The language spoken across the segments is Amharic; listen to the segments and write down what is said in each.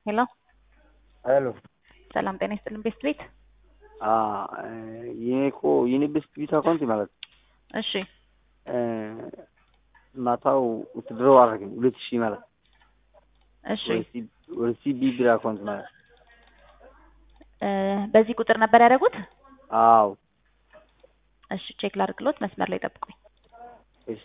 ሄሎ ሄሎ ሰላም ጤና ይስጥልን ቤስት ቤት የኔ እኮ የኔ ቤስት ቤት አካውንት ማለት እሺ ማታው ውትድሮ አደረግኝ ሁለት ሺህ ማለት እሺ ወደ ሲቢ ብር አካውንት ማለት እ በዚህ ቁጥር ነበር ያደረጉት አዎ እሺ ቼክ ላድርግሎት መስመር ላይ ጠብቁኝ እሺ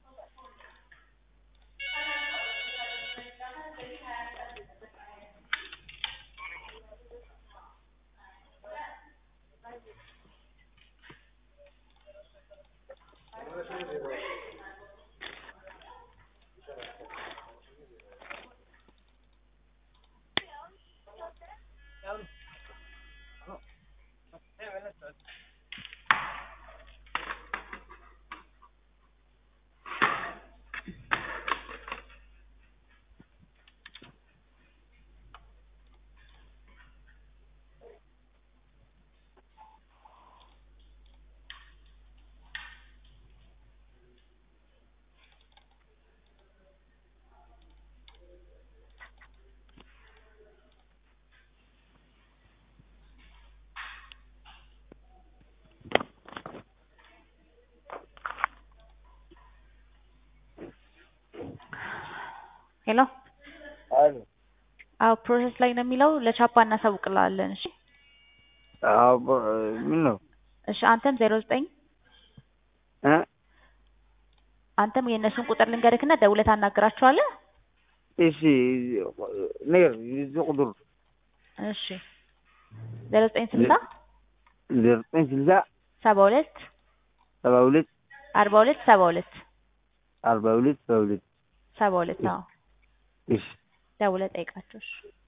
ሄሎ አሎ አዎ ፕሮሰስ ላይ ነው የሚለው ለቻፓ እናሳውቅልሃለን እሺ አዎ ምን ነው እሺ አንተም ዜሮ ዘጠኝ እ አንተም የእነሱን ቁጥር ልንገርክና ደውለህ ታናግራቸዋለህ እሺ ነገር የዚህ ቁጥር እሺ ዜሮ ዘጠኝ ስልሳ ዘጠኝ ስልሳ ሰባ ሁለት ሰባ ሁለት አርባ ሁለት ሰባ ሁለት አርባ ሁለት ሰባ ሁለት ሰባ ሁለት አዎ እሺ ደውለህ ጠይቃቸው እሺ